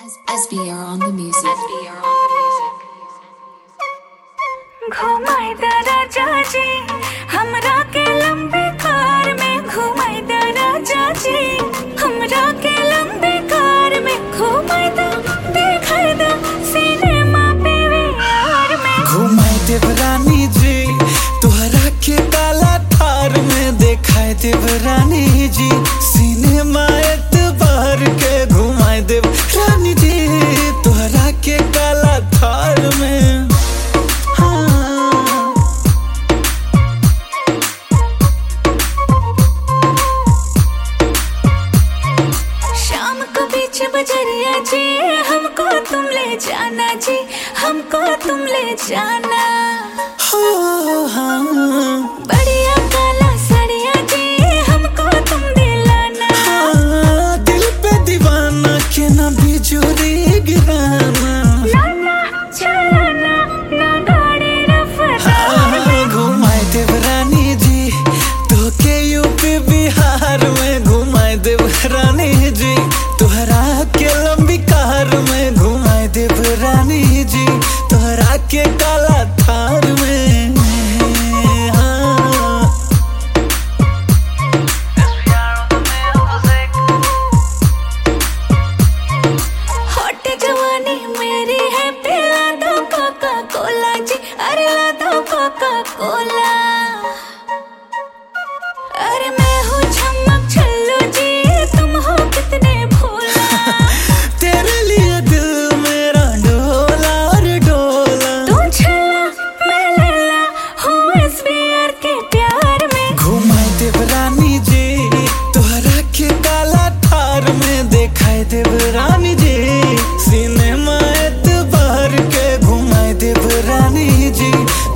SBR on the music. SBR on the music. घुमाई दरा चाची हमरा के लंबे कार में घुमाई दरा चाची हमरा के लंबे कार में घुमाई दा देखाई दा सिनेमा पे यार में घुमाई देव रानी जी तोहरा के काला थार में देखाई देव रानी जी सिनेमा एतबार के घुमाई देव रानी जी तोहरा के काला थार में हाँ शाम को बीच बजरिया जी हमको तुम ले जाना जी हमको तुम ले जाना हो हाँ बढ़िया काला सड़िया जी हमको तुम दिलाना हाँ, दिल पे दीवाना के ना बिजुरी गिराना लाना चलाना ना गाड़ी रफ्तार में घुमाए देव रानी जी तो के यूपी बिहार में घुमाए देव रानी जी तोहरा के लंबी कार में घुमाए देव रानी जी तोहरा के काला थार में हाँ। हॉट जवानी मेरी है पिला दो कोका कोला जी अरे ला दो कोका कोला अरे मैं हूँ चमक छल्लू जी तुम हो कितने भोला तेरे लिए दिल मेरा डोला और डोला तू छल्ला मैं लैला हूँ एसबीआर के प्यार में घुमाए देव रानी जी तोहरा के काला थार में देखाए देव रानी जी सिनेमा एतबार के घुमाए देव रानी जी